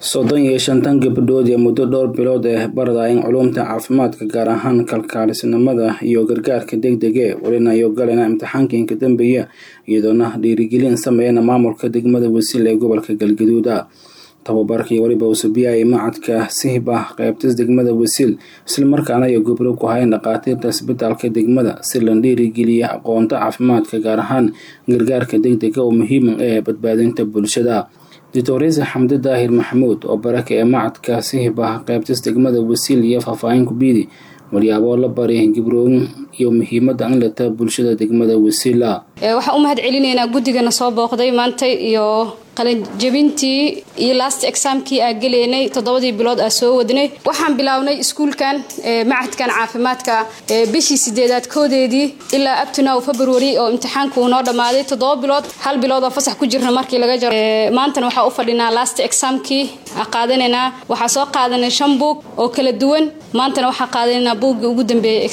soddon iyo shantan gabdhood ee muddo dhowr bilood ee baradayeen culuumta caafimaadka gaar ahaan kalkaalisnimada iyo gargaarka degdege welina iyo galena imtixaankii ka dambeeya iyadoona dhiirigelin sameeyana maamulka degmada wasiil ee gobolka galgaduuda tababarkii weliba usubiyaay macadka sihba qeybtis degmada wasiil islamarkaana ay gobro ku hayn dhakhaatiirta isbitaalka degmada si la dhiirigeliya aqoonta caafimaadka gaar ahaan gargaarka degdega oo muhiima ee badbaadinta bulshada doctoresa xamdi daahir maxamuud oo baraka ee macadka sihba qeybtis degmada wasiil iyo faahfaahin kubiidi walyaaboo la bari gibrooyin iyo muhiimada in lata bulshada degmada wasiila waxaan u mahad celinaynaa guddigana soo booqday maanta iyo qalinjabintii iyo last examkii aa geleynay toddobadii bilood aa soo wadnay waxaan bilownay iskuulkan macadkan caafimaadka bishii sideedaad koodeedii ilaa abtinow february oo imtixaanku noo dhammaaday toddoba bilood hal bilood oo fasax ku jirna markii laga jaro maantana waxaa u fadhinaa last examkii qaadanaynaa waxaa soo qaadanay shan buug oo kala duwan maantana waxaa qaadanaynaa buuggii ugu dambeeyay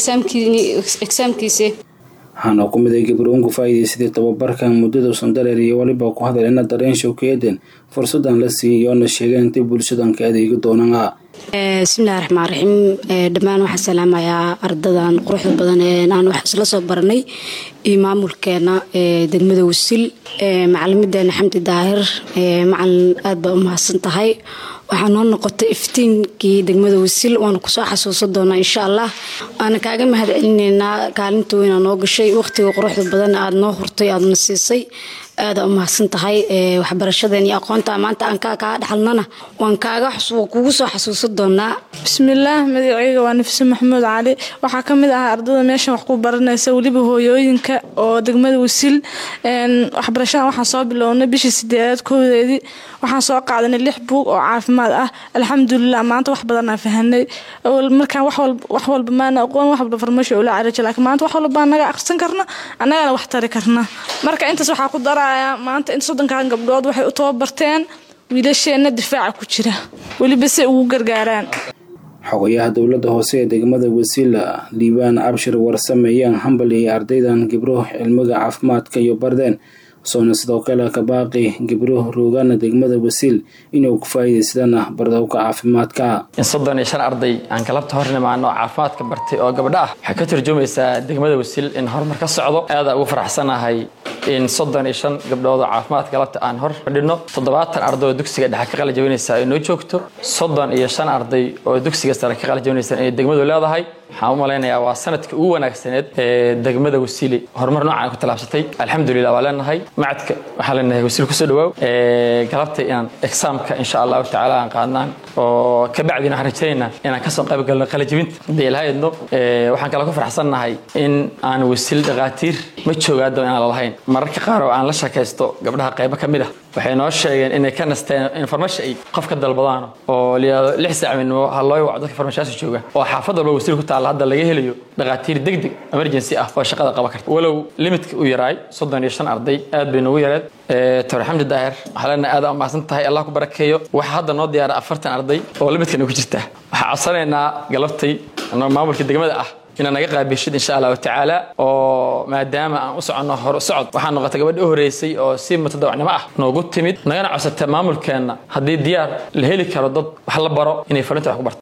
exaamkiisi waxaana ku miday gabroon ku faa'iidaysaday tababarkan muddadausan dareer iyo weliba ku hadalena dareen showkeeden fursadan la siiyay iyoona sheegeen intay bulshadan ka adeegi doonaan bismillahi raxmaan raxiim dhammaan waxaan salaamayaa ardadan quruxda badan ee aan wax isla soo baranay iyo maamulkeena degmada wasiil macalimideena xamdi daahir macalin aad baa u mahadsan tahay waxaa noo noqotay iftiinkii degmada wasiil waana kusoo xasuusan doonaa insha allah waana kaaga mahad celinaynaa kaalinta weyna noo gashay waqtiga quruxda badan aada noo hurtay aadana siisay aada u mahadsan tahay waxbarashadeen iyo aqoonta maanta aan kaa kaa dhaxalnana waan kaaga kugu soo xasuusan doonaa bismillaah magaceyga waa nafise maxamuud cali waxaa ka mid ah ardada meeshan wax ku baranaysa weliba hooyooyinka oo degmada wasiil waxbarashadan waxaan soo bilownay bishii sideedaad koodeedii waxaan soo qaadanay lix buug oo caafimaad ah alxamdulilah maanta wax badanaa fahanay markaan wax walba maana aqoon wax walba farmasho ula caraja laakiin maanta wax walba naga aqrisan karna annagana wax tari karna marka intaas waxaa ku darayaa maanta inta soddonkan gabdhood waxay u tababarteen wiilasheenna difaaca ku jira weliba si ugu gargaaraan xogayaha dowladda hoose ee degmada wasiila liibaan abshir warsameeyaan hambal iyo ardaydan gibro cilmiga caafimaadka iyo bardeen soona sidoo kale ka baaqi gibro roogana degmada wasiil inuu ku faa'iidaysadana bardowka caafimaadka in soddon iyo shan arday aan galabta hor nimaano oo caafimaadka bartay oo gabdho ah waxay ka turjumaysaa degmada wasiil in horumar ka socdo aada ugu faraxsanahay in soddon iyo shan gabdhood oo caafimaadka galabta aan hor fadhino toddobaatan arday oo dugsiga dhexe ka qala jabinaysa ay noo joogto soddon iyo shan arday oo dugsiga sare ka qala jabinaysa inay degmadu leedahay waxaan u malaynayaa waa sanadkii ugu wanaagsaneed ee degmada wasiili horumar noocan ku tallaabsatay alxamdulilah waa leenahay macadka waxaan leenahay wasiil kusoo dhawaaw galabta inaan exaamka insha allahu tacaala aan qaadnaan oo kabacdina waxaan rajaynaynaa inaan kasoo qayb galno qalajibinta hadii ilahaydno waxaan kale ku faraxsannahay in aan wasiil dhakhaatiir ma joogaado inaan lalahayn mararka qaar oo aan la shakaysto gabdhaha qaybo ka mid ah waxay noo sheegeen inay ka nasteen information ay qof ka dalbadaan oo liyaado lix saac midnimo ha loo waco dadka farmashaasi jooga oo xaafad walba wasiil ku taalla hadda laga helayo dhakhaatiir degdeg emergency ah oo shaqada qaban karta walow limitka uu yaraay soddon iyo shan arday aad bay noogu yareed tore xamdi daahir waxaa leenahay aad umahadsan tahay allah ku barakeeyo waxaa hadda noo diyaara afartan arday oo limitkana ku jirta waxaa codsanaynaa galabtay maamulka degmada ah inaad naga qaabishid insha allahu tacaala oo maadaama aan u soconno hor socod waxaa noqotay gabadha u horeysay oo si mutadawacnimo ah noogu timid nagana codsata maamulkeenna haddii diyaar la heli karo dad wax la baro inay farinta wax ku barto